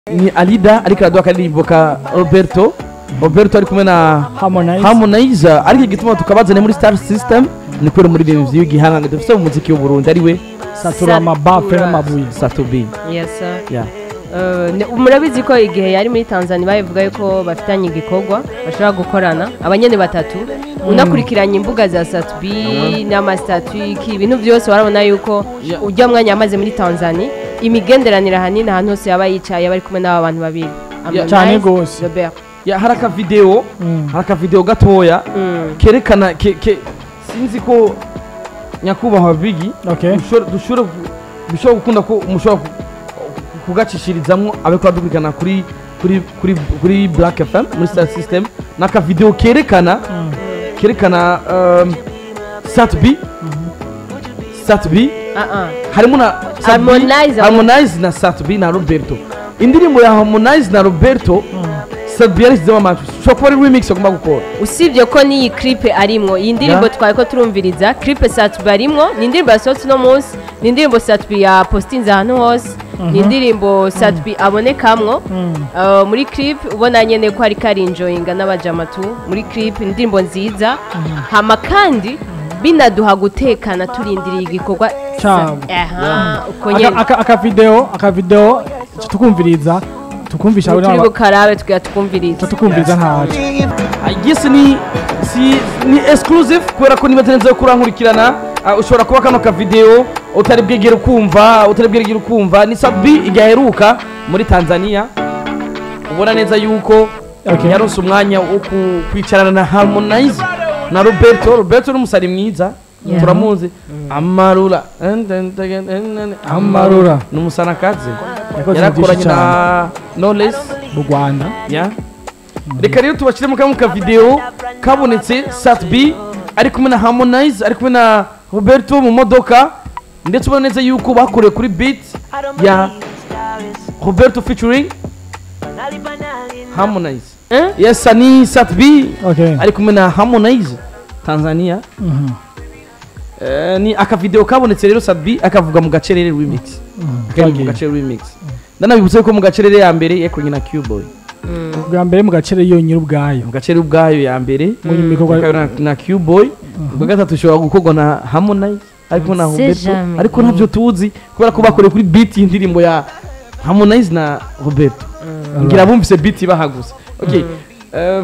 ni alida ariko araduha akaririmbo ka roberto roberto ari kumwe na harmonize harmonize ariko igituma tukabazane muri star system ni kubera umuririmbyi w'igihangano dufite mu muziki w'uburundi ari we satura amabafe n'amabuye satubi yes sir yeah. Eh, ne- murabizi ko igihe yari muri tanzania babivuga yuko bafitanye igikorwa bashobora gukorana abanyene batatu unakurikiranye imbuga za satubi n'amasitatuki ibintu byose warabona yuko Yeah. ujya mwanya yamaze muri tanzania imigenderanire ahanini ahantu hose yaba yicaye bari kumwe n'aba bantu babiri Harmonize, Cyane gose. Robert yeah, hari akavideo Mm. hari akavideo gatoya Mm. kerekana ke, ke, sinzi ko nyakubahwa bigi okay dushobora dushobora ku- dushobora gukunda ko mushobora ku- ku- kugacishirizamwo abeko badukurikirana kuri kuri kuri kuri black fm muri star system n'akavideo kerekana kerekana um, satb satb Ah, ah. harimo na Sat B, Harmonize, harmonize na satb na roberto indirimbo ya harmonize na roberto satb yarishyizemo amajwi ushobora kuba ari remix agomba gukora usibye ko n'iyi clipe arimwo iyi ndirimbo Yeah. twari ko turumviriza clipe satubi arimwo ni indirimbo yasohotse uno munsi ni indirimbo satubi yapositinze ahantu hose ni indirimbo satubi abonekamwo Uh, muri clip ubona nyene ko ariko arinjoyinga n'abajamatu muri clip ni indirimbo nziza hama kandi binaduha gutekana turindiriye igikorwa Cyabo. aha uko Aka- nyene aka- akavideo akavideo tukumviriza tukumvisha turi n'aba- bukarabe tugira tukumviriza tukumviriza ntacyo yes ni si ni exclusive kubera ko niba tenze kurankurikirana uh, ushobora kuba kano ka video utari bwegere kumva utari bwegere kumva ni sabi igaheruka muri Tanzania ubona neza yuko Okay. yaronse umwanya wo ku- kwicarana na Harmonize na Roberto Roberto ni umusari mwiza Yeah. turamuzi amarura Amarura. ni umusanakazi Yakoze yarakoranye byinshi na Knowless mu rwanda ya reka rero tubashyiremo kamwe ka video kabonetse sat b ari kumwe na harmonize ari kumwe na roberto mu modoka ndetse ubona neza yuko bakorewe kuri beat ya roberto featuring harmonize Eh? yes ni sat b okay ari kumwe na harmonize tanzania Mhm. Eh, ni akavideo kabonetse rero sat b akavuga mu gacerere remix Kari mu Twagiye. gacerere remix ndanabibutse ko mu gacerere ya mbere yakoranye na Q-Boy bwa mbere mu gacere yonyine ubwayo mu gacerere ubwayo ya mbere mu bikorwa Ikaba na, na Q-Boy ubwa gatatu ushobora gukorwa na Harmonize ariko na C'est Roberto jamais. ariko ntabyo tuzi kubera ko bakoreye kuri beat y'indirimbo ya Harmonize na Roberto ngira bumvise beat bahaguze okay eh,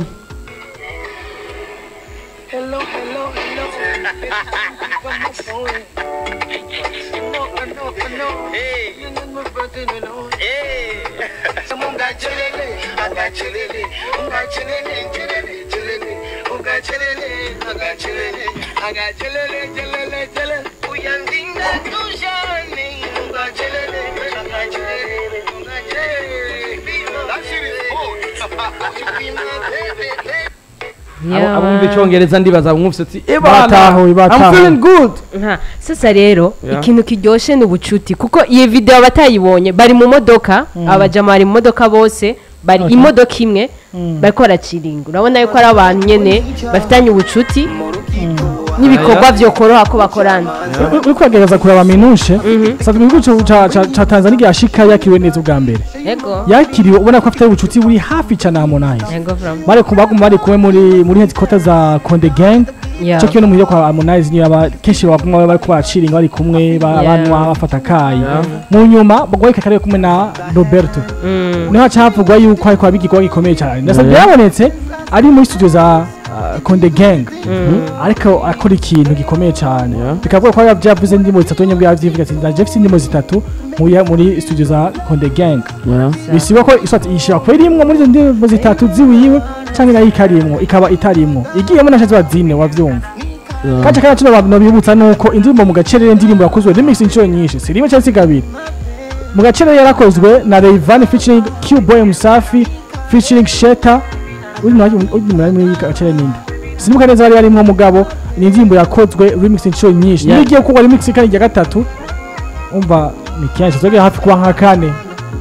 Hello, hello, hello. From my phone. No, no, no. Hey. You know my brother, no, no. Hey. Someone got chilele, I got chilele. I got chilele, chilele, chilele. I got chilele, I got chilele. I got chilele, chilele, chilele. Uyandinga tujani. I got chilele, I got chilele. I got chilele. That shit is good. Be my baby, baby. abo- abumva icyongereza ndibaza mwumvise ati ebana Batahuye, I'm batahuye." feeling good Nta, sasa rero Yeah. ikintu kiryoshe ni ubucuti kuko iyi video batayibonye bari mu modoka abajama bari mu modoka bose bari Okay. imodoka imodoka imwe bariko baraciringa urabona yuko ari abantu nyene bafitanye ubucuti n'ibikorwa vyokoroha ko bakorana Uri- uri kugerageza kuraba minushe sasa mu gihugu ca- ca- ca- ca tanzania yashika yakiriwe neza ubwa mbere yego yakiriwe ubona ko afite ubucuti buri hafi cyane na harmonize yego from bari ku baguma bari kumwe muri muri headquarters za Konde Gang Yeah. cyo kintu muhira kwa Harmonize niyo aba kenshi baguma bari kubaciringa bari kumwe ba- Yeah. banywa bafata kayi mu nyuma bagwaye kakare kumwe na Roberto niho haca havugwa yuko ariko abigirwa gikomeye cyane ndasa byabonetse ari muri studio za uh, Konde Gang ariko akora ikintu gikomeye cyane bikavuga ko yavuze indimo zitatu nyine bwavyivuga ati ndaje mfite indimo zitatu muri muri studio za Konde Gang bisiba ko iswati ishira ko irimwo muri izo ndimi zitatu ziwiwe canke nayo ikarimwo ikaba itarimwo igiyemo nashatse bazine wavyumva kaca kana cyo abantu bibutsa nuko indirimbo mu gacerere indirimbo yakozwe remix inshuro nyinshi si rimwe cyangwa se kabiri mu gacerere yarakozwe na Rayvan featuring Q-Boy Musafi featuring Sheta uri mu uri mu muri gacerere ninde sinibuka neza bari barimwo mugabo ni indirimbo yakozwe remix inshuro nyinshi Yeah. niyo igiye kuba remix kandi ya gatatu umva ni kenshi zogera hafi kuba nka kane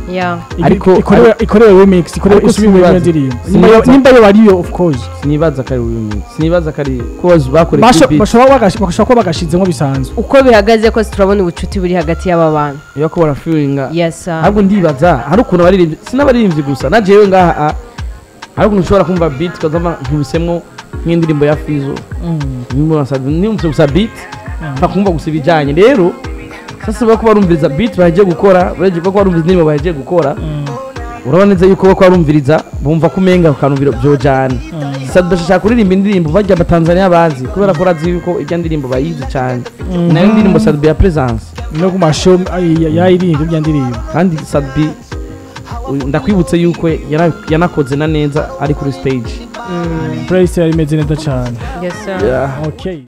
yeah Ariko- ikorewe ikorewe remix ikorewe Ariko isubiwe iyo sinibaza- ndirimbo sinibaza- Nimba- nimba yo ariyo of course sinibaza ko ari remix sinibaza ko ari ko bakoreye Basho- kuri beat bashobora bagash- bashobora kuba bagashizemo bisanzwe uko bihagaze kose turabona ubucuti buri hagati y'aba bantu iyo ko barafiringa yes sir. ahubwo ndibaza hari ukuntu abaririmbyi sinabaririmbyi gusa na jewe ngaha ah, hari ukuntu ushobora kumva beat ukazama nkubisemwo nk'indirimbo ya Fizo nimutse gusa beat bakumva gusa ibijyanye rero sasa bako barumviriza beat bagiye gukora bagiye bako barumviriza indirimbo bagiye gukora urabona neza yuko bako barumviriza bumva ko umenga bakanumvira byojana sasa bashaka kuririmba indirimbo bajya abatanzaniya bazi kubera ko urazi yuko ijya ndirimbo bayizi cyane nayo ndirimbo Sadbi ya presence no ku mashow yayiririmbo bya ndirimbo kandi Sadbi uyu- ndakwibutse yuko yara- yanakoze na neza ari kuri stage Praise yari imeze neza cyane yes sir. okay